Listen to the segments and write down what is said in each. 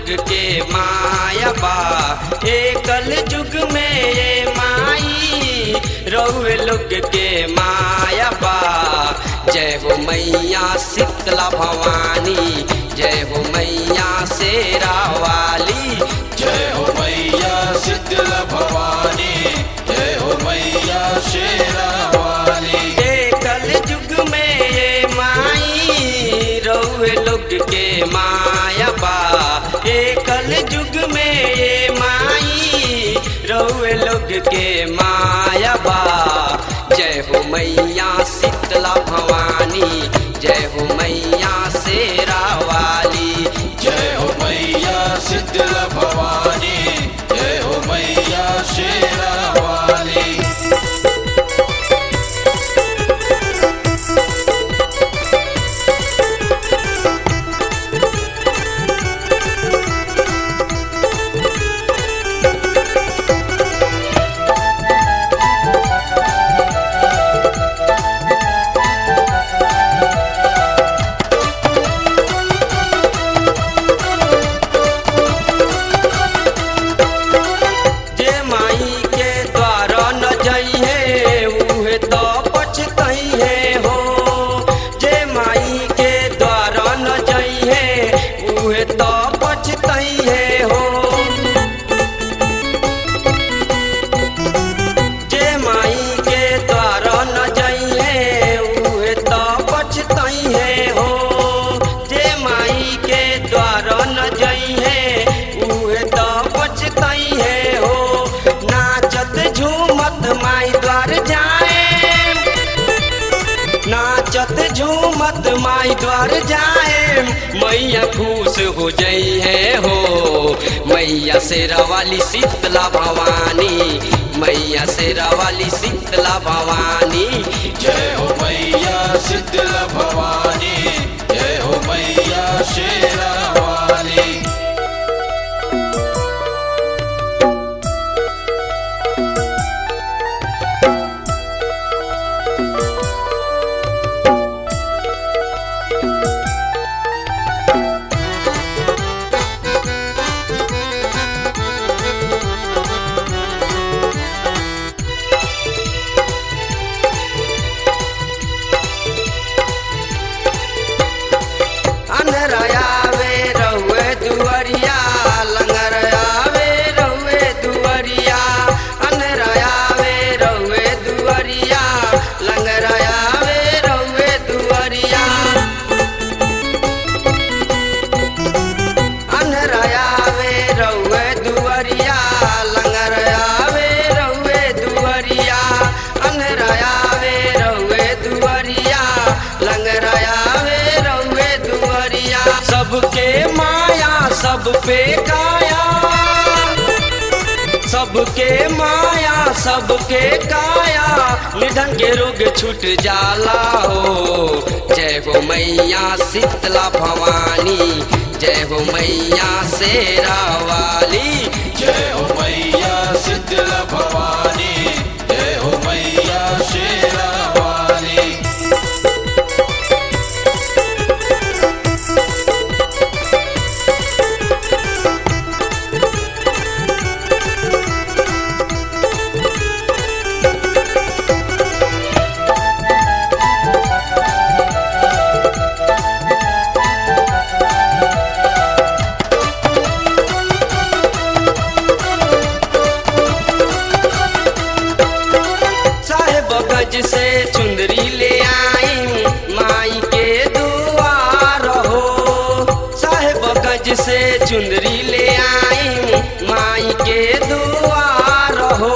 के माया बा एकल युग में ये माई रउए लोग के माया बा जय हो मैया शीतला भवानी जय हो मैया शेरा वाली जय हो मैया शीतला भवानी जय हो मैया शेरा वाली एकल युग में ये माई रउए लोग के माया बा एकल युग में ये माई रउए लोग के माया बा जय हो मैया शीतला भवानी जय हो मैया शेरा वाली जय हो मैया शीतला भवानी जय हो मैया शेरा वाली जे माई के द्वारा न जइहे उहे तो पछतइहे हो जे माई के द्वारा न जइहे उहे तो पछतइहे हो जे माई के द्वारा न जइहे उहे तो पछतइहे हो जे माई के द्वारा न जइहे उहे तो पछतइहे हो नाचत झूमत माई द्वार जाए नाचत झूमत माई द्वार जाए मैया खुश हो जई है हो मैया शेरा वाली शीतला भवानी मैया शेरा वाली शीतला भवानी जय हो मैया शीतला भवानी जय हो मैया शेरा वाली अनहरायावे रहुए दुअरिया लंगरयावे रहुए दुअरिया अनहरायावे रहुए दुअरिया लंगरयावे रहुए दुअरिया अनहरायावे रहुए दुअरिया लंगरयावे रहुए दुअरिया अनहरायावे रहुए दुअरिया लंगरयावे रहुए दुअरिया सबके माया सब पे काया सबके माया सबके काया निधन के रोग छूट जाला हो जय हो मैया शीतला भवानी जय हो मैया शेरा वाली जय हो मैया शीतला भवानी जय हो मैया शेरा वाली साहेब गज से चुंदरी ले आई माई के दुआर हो साहेब गज से चुंदरी ले आई माई के दुआर हो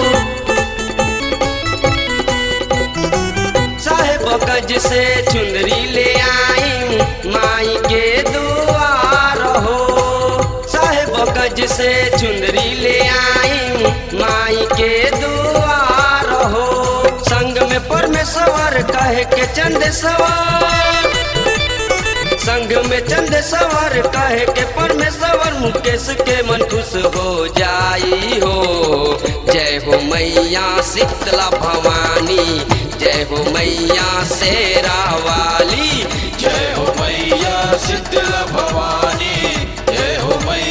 साहेब गज से चुंदरी ले आई माई के दुआर हो साहेब गज से चुंदरी ले आई माई के दुआर हो संग में परमेश्वर कहे के चंद सवार संग में चंद सवार कहे के परमेश्वर मुकेश के मन खुश हो जाई हो जय हो मैया शीतला भवानी जय हो मैया शेरा वाली जय हो मैया शीतला भवानी जय हो मैया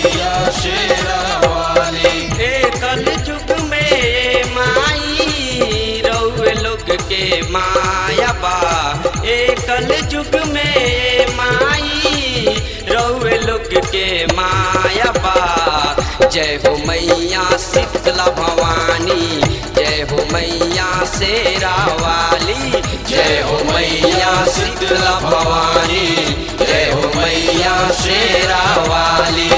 रउए लोग के माया बा जय हो मैया शीतला भवानी जय हो मैया शेरा वाली जय हो मैया शीतला भवानी जय हो मैया शेरा वाली